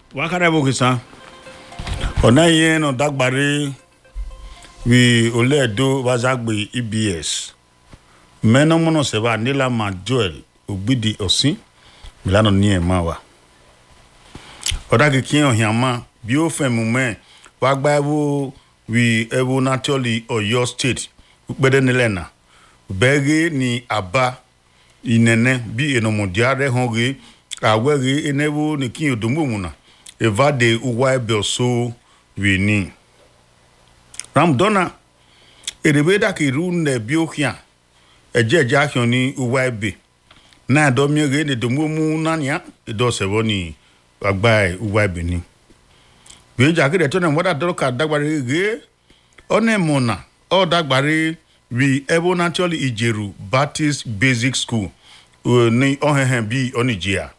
wakare bo kisan ọ̀nà yẹn nọ dagbare wi olè do wazagbe ebs mẹ́nàmọ́nà sẹ́wà nílàmà joel ògbìdì ọ̀sìn milano ní ẹ̀ máa wà ọ̀dà kìkì ọ̀hìn àmà bí ó fẹ́ mú mẹ́ wàá gba ẹ̀wọ̀ wi ẹ̀wọ̀ naturally ọ̀yọ́ state pẹ́ẹ́dẹ́ nílẹ̀ náà bẹ́ẹ̀rẹ́ ni àbá ìnẹ̀nẹ̀ bí ènìmọ̀díà rẹ̀ hàn rẹ̀ àwẹ̀rẹ̀ ẹ̀nẹ́wọ̀ ní kí ọ̀dọ́mọ̀mùnà evade uwa ebe ọsọ wini ramdona erebe daka iru na bi ohia eje eje ahịọ ni uwa ebe na adomi ege ne domo mu nania edo sebo ni agba uwa ebe ni bi ja kire to na moda doro ka dagbare ege one mona o dagbare wi ebo naturally ijeru baptist basic school ni ohehen bi onijia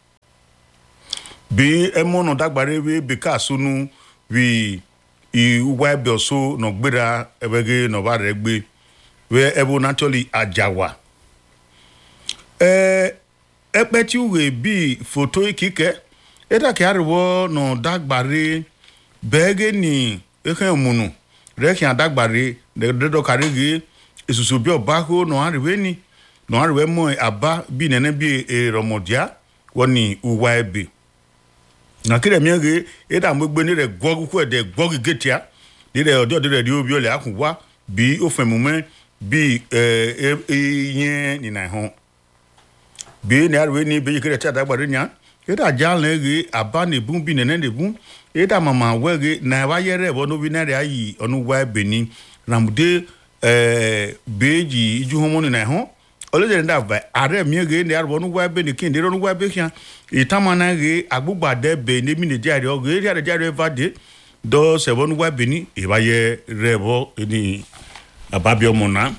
bí ẹmọ́nà dágbàre wí bíkà sunu wí ìwà ẹbẹ̀ ọ̀ṣọ́ nọ̀gbéra ẹbẹ̀gẹ́ nọ̀bà rẹ̀ gbé wí ẹbọ naturally àjàwà. ẹ ẹpẹ tí wùwẹ̀ bí fòtó kíkẹ́ ẹ̀dàkẹ́ àríwọ̀ nà dágbàre bẹ́ẹ̀gẹ́ ní ẹ̀kẹ́ òmùnù rẹ̀kẹ́ àdágbàre dẹ́dọ̀kàrẹ́gẹ́ èsùsù bí ọ̀bá kó nà àríwẹ̀ ní nà àríwẹ̀ mọ́ àbá bí nẹ́nẹ́ bí èrọ̀mọ̀díà wọ́n ní ìwà ẹbẹ̀ nakiri mi ge eda mo gbe ni re gwogu ko de gwogu getia ni re odi odi re di obi ole akun wa bi o fe mu me bi eh yen ni na ho bi ni arwe ni bi kire ta dagbare nya eda jal ne ge aba ne bun bi ne ne bun eda mama we ge na wa ye re bo no bi na re ayi onu wa beni ramude eh beji iju homo ni na ho olóde ní dàbà ààrẹ mi rèé ní àrùbọ̀ níwá ẹbẹ̀ ní kíndé lọ́nùwá ẹbẹ̀ kíá ìtàmánà rèé agbógbàdẹ bẹ̀ ní mí nìjà rẹ̀ ọ̀gẹ̀ èrè àdẹ̀jà rẹ̀ fàdé dọ́ sẹ̀bọ̀ níwá ẹbẹ̀ ní ìbáyẹ rẹ̀ bọ́ ní àbábíọ́ mọ̀ náà.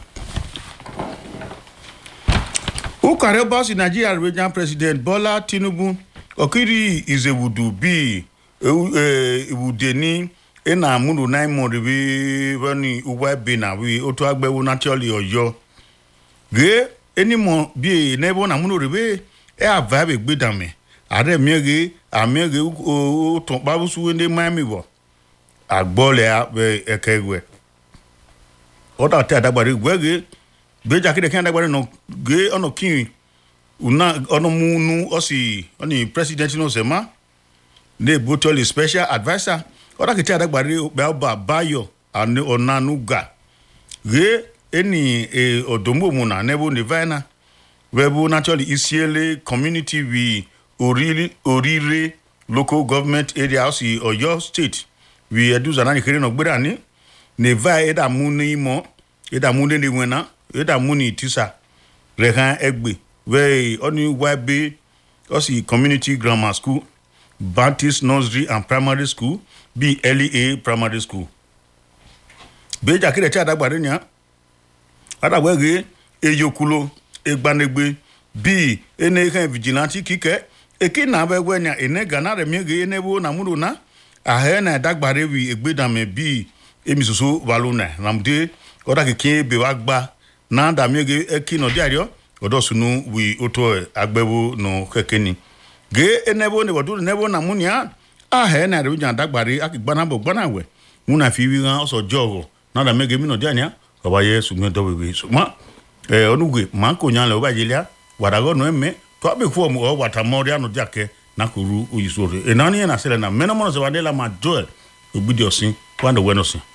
ukare bọ́sì nàìjíríà regional president bọ́lá tinubu ọ̀kìrì ìzèwùdù bíi ìwùdè ní ẹ̀nà àmúlò náà mọ̀ rẹ̀ wọ́n ní uwá ẹbẹ̀ náà wí ó tó agbẹ́wò naturally ọ̀yọ́ ge enimɔ bie nebo na muno rebe e ava be gbe dame are miege amiege o tɔn babusu wende miami wɔ agbɔ le be eke wɛ ɔta te adagbare wɛ ge gbeja kede kɛn adagbare nɔ ge ɔnɔ kin una ɔnɔ mu nu ɔsi ɔni president no sɛ ma ne botoli special adviser ɔta kete adagbare bɛ ɔba bayo ɔnanu ga ge eni e odombomu na nebo nevana webu naturally isiele community we orire orire local government area house oyo state we eduza nani kere no gbera ni neva eda mu ni mo eda mu ni wena eda mu ni tisa rehan egbe we oni wabe osi community grammar school baptist nursery and primary school bi lea primary school beja kire cha dagbare nya adagbe eyokulo egbanegbe bíi ene kan vigilante kike eke na abegwe nya ene gana re miege ene wo na muro na ahe na dagbare wi egbedame bíi emi soso waluna ramde oda kike be wa gba na da miege eki no diario odo sunu wi oto agbewo no keke ni ge ene wo ne bodu ne wo na munia ahe na re nya dagbare akigbana bo gbana we muna fi wi ran oso jogo na da miege mi no diania ọba yẹ sùgbọ́n dọ́wọ́ ìwé ṣùgbọ́n ẹ ọ̀nùgbè máa ń kò yan lẹ̀ ọba yìí lẹ́yà wàdàgọ́ nù ẹ̀mẹ́ tó a bẹ fún ọmọ ọ wàtà mọ́rí àná dìàkẹ́ n'akuru oyinso rẹ̀ ẹ̀ náà ní yẹn nà sẹ́lẹ̀ náà mẹ́nà mọ́nà sọ̀rọ̀ adé la máa jọ ẹ̀ ògbìdì ọ̀sìn wà ní wẹ́nà sìn.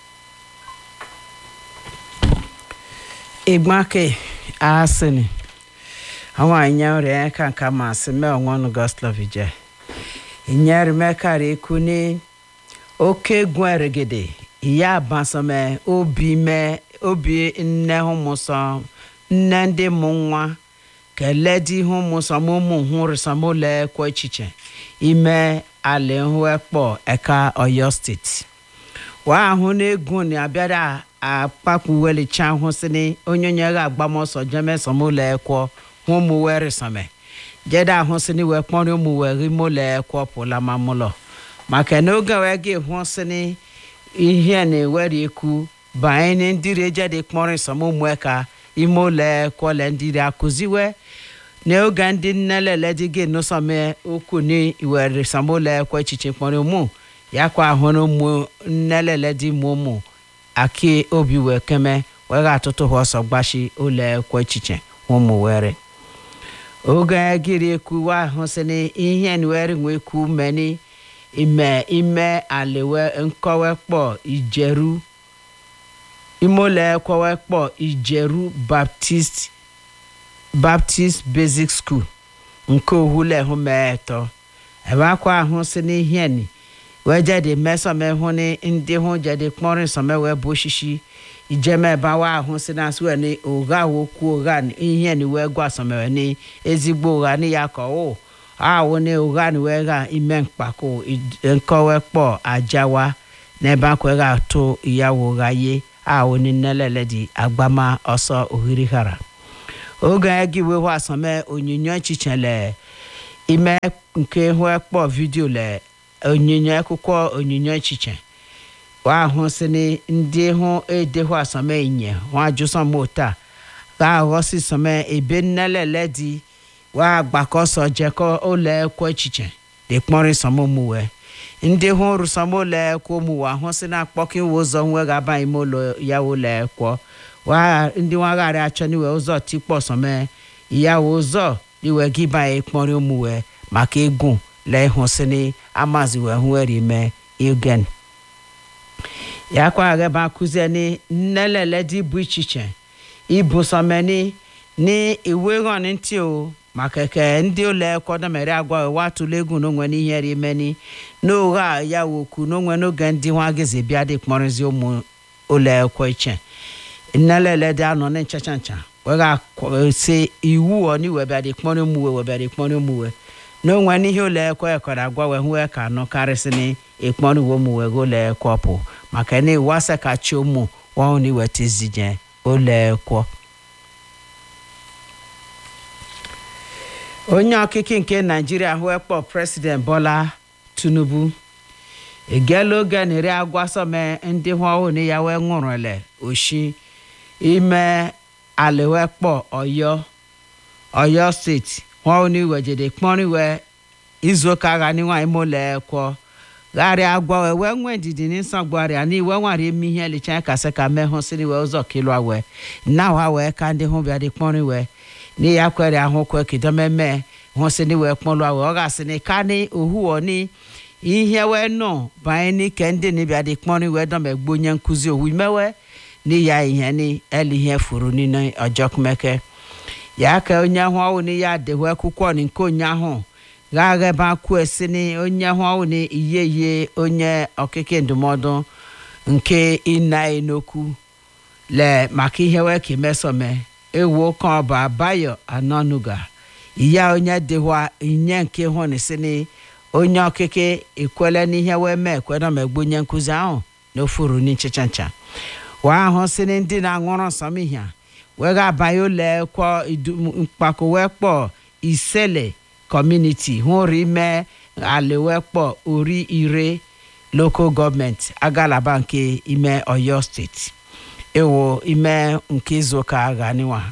ìgbọ́nkè àásìnì àwọn àyàn rẹ̀ kàǹkà máa sí mẹ́ ọ̀wọ́n gọ́sìlọ́fì jẹ́ ìyẹn rẹ̀ mẹ́kàrí ikú ní ókè gun ẹ̀rẹ̀gẹ̀dẹ̀ ìyá àbánsọmẹ obi mẹ obi nne hụmụsọ nne ndị mụ nwa kele di hụmụsọ mụ mụ hụ rịsọmụ le kwa echiche ime ala hụ ekpọ eka oyo steeti wa ahụ na-egwu na abịara akpakpuwelicha hụ sini onye onye ga agbamọsọ jemesọmụ le ekwo hụ mụ wee rịsọme jede ahụ sini wee kpọrọ ụmụ wee rimụ le ekwo pụla ma mụlọ maka na oge wee ga hụ sini ihe na-ewere ekwu banye ndị rejede kpọrọ nsọmụmụ ka ime ụlọ kwọle ndị akụziwe n'oge ndị nnelele dị gị nụsọme okwu ni iwere samola ekwe echiche kpọrọ ụmụ ya kwa ahụrụ ụmụ nnelele dị mụ ụmụ aki obi wee keme wee ga atụtụ ha ọsọ gbashi ụlọ ekwe echiche ụmụ were oge gịrị ekwu wa ahụ sị na ihe ni were nwee kwu meni ime ime aliwe nkọwe kpọ ijeru imole ekwewe kpọ ijeru baptist baptist basic school nke ohule hụ mee tọ ebe akwa ahụ si n'ihe ni wee jede mesome hụ ni ndị hụ jede kpọrọ nsọme wee bụ oshishi ijeme bawa ahụ si na asị wee ni ụgha wokwu ụgha ni ihe ni wee gwa sọmewe ni ezigbo ụgha ni ya ka o ahụ ni ụgha ni wee ga ime mkpako nkọwe kpọ ajawa n'ebe akwa ga atụ ìyàwó ụgha ye ahụ ni nnelele dị agbama ọsọ ohiri hara oge gị wee hụ asọme onyinyo echiche le ime nke hụ ekpọ vidio le onyinyo akwụkwọ onyinyo echiche wa ahụ si ni ndị hụ ede hụ asọme inye hụ ajụsọm taa ga aghọsi sọme ebe nnelele dị wa agbakọsọ jekọ ụlọ ekwe echiche dị kpọrọ sọmụ mụwe ndị hụ rụsọm ụlọ ekwe mụwe ahụ si na akpọkọ iwe ụzọ nwe ga-aba ime ụlọ ya ụlọ ekwe wa ndị nwagharị achọ n'iwe ụzọ tikpọ sọme ya ụzọ iwe gị banye kpọrọ ụmụwe maka egwu lee hụ sini amazi wee hụ eri mee igen ya kwa ghebe akụzie ni nnelele dị bụ ichiche ibu sọmeni ni iwe ghọn ntị o maka ke ndị ụlọ ekwe mere agwa wa tụlụ egwu n'onwe n'ihe ri meni n'ụgha ya wokwu n'onwe n'oge ndị nwa gịzi bịa dị kpọrọzi ụmụ ụlọ ekwe iche nnelele dị anọ na nchacha ncha wega se iwu ọ ni webịa dị kpọrọ ụmụwe webịa dị kpọrọ ụmụwe n'onwe n'ihe ụlọ ekwe ekọrọ agwa wee hụ ka anọ karịsị na ịkpọrọ uwe ụmụwe gị ụlọ ekwe ọpụ maka na iwu asa ka chi ụmụ wahụ na iweta izije ụlọ ekwe onye ọkịkị nke naijiria hụ ekpọ president bola tinubu egela oge na eri agwa sọme ndị hụ ọhụụ na ya wee ṅụrụle oshi ime aliwekpọ ọyọ ọyọ steeti hụ ni wejede kpọrọ iwe izuụka agha ni nwaanyị mụlọ ekwọ gharịa agwa wee wee nwee ndidi n'ịsọ gwarịa na iwe nwara eme ihe licha kasị ka mee hụ siri wee ụzọ kilụa wee na ha wee ka ndị hụ bịa dị kpọrọ iwe na ya kwere ahụ kwe kidomeme hụ si ni wee kpọrọ wee ọ ga-asị ni ka ni ohuo ni ihe wee nọ banye n'ike ndị nibịa dị kpọrọ iwe dọmegbu onye nkụzi owu imewe ni ya ihe ni eli ihe furu nínú ọjọ́ kúmẹ́kẹ́ ya ka onye ahụ ọwụ ni ya adịghị akwụkwọ ni nke onye ahụ gagha ebe akwụ esi ni onye ahụ ọwụ ni iye iye onye ọkịkị ndụmọdụ nke ịna n'okwu le maka ihe wee ka emesome ewu kan ọba bayo anonuga iya onye dịwa inye nke hụ ni si ni onye ọkịkị ekwele n'ihe wee mee ekwedo megbu onye nkụzi ahụ na ofuru n'ichicha ncha wee ahụ si ni ndị na-aṅụrụ nsọm ihe wee ga-abanye ụlọ ekwo mkpako wee kpọ isele kọmuniti hụrụ ime ala wee kpọ ori ire lokal gọọmenti agalaba nke ime oyo steeti ewo ime nke izuụka aghaniwa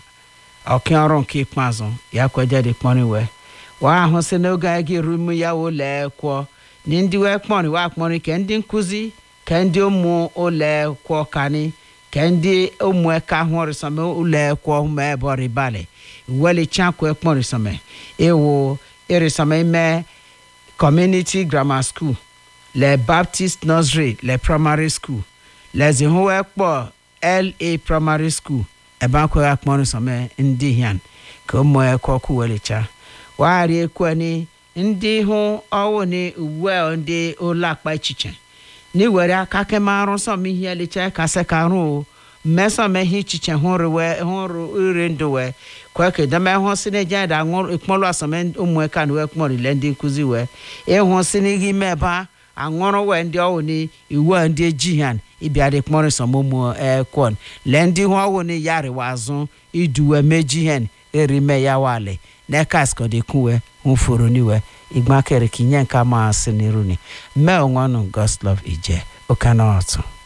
ọkaọrụ nke ikpeazụ ya kwejede kpọrọ wee ahụ si n'oge anyị ga-eru ime ya ụlọ ekwo na ndị wee kpọrọ wee akpọrọ ke ndị nkụzi ke ndị ụmụ ụlọ ekwo kani ke ndị ụmụaka hụrịsọme ụlọ ekwo ma ebe ọrịbalị welichakwa ekpọrịsọme ewo ịrịsọme ime community grammar school le baptist nursery le primary school lezi hụwe kpọ la primary school ebe akwaghị akpọrịsọme ndị hian ka ụmụ ekwo kwuwelicha wagharị ekweni ndị hụ ọwụ ni uwe ndị ụlọ akpa echiche n'iwere aka kemarụ sọm ihe licha kasị ka rụ mmesọm ihe ichiche hụrụ wee hụrụ iri ndụ wee kweke deme hụ si na eje da aṅụrụ ekpọlụ asọm ụmụaka na wee kpọrile ndị nkụzi wee ịhụ si n'ihe ime ebe aṅụrụ wee ndị ọwụ ni iwu ndị ejihan ịbịa dị kpọrọ sọm ụmụ ekwon lee ndị hụ ọwụ ni ya rịwa azụ iduwe mejihen erime ya wale nekas kọdekuwe hụfuru niwe igbakere kinye nka ma asị n'iru ni mee onwe ọnụ goslov ije oke na ọtụ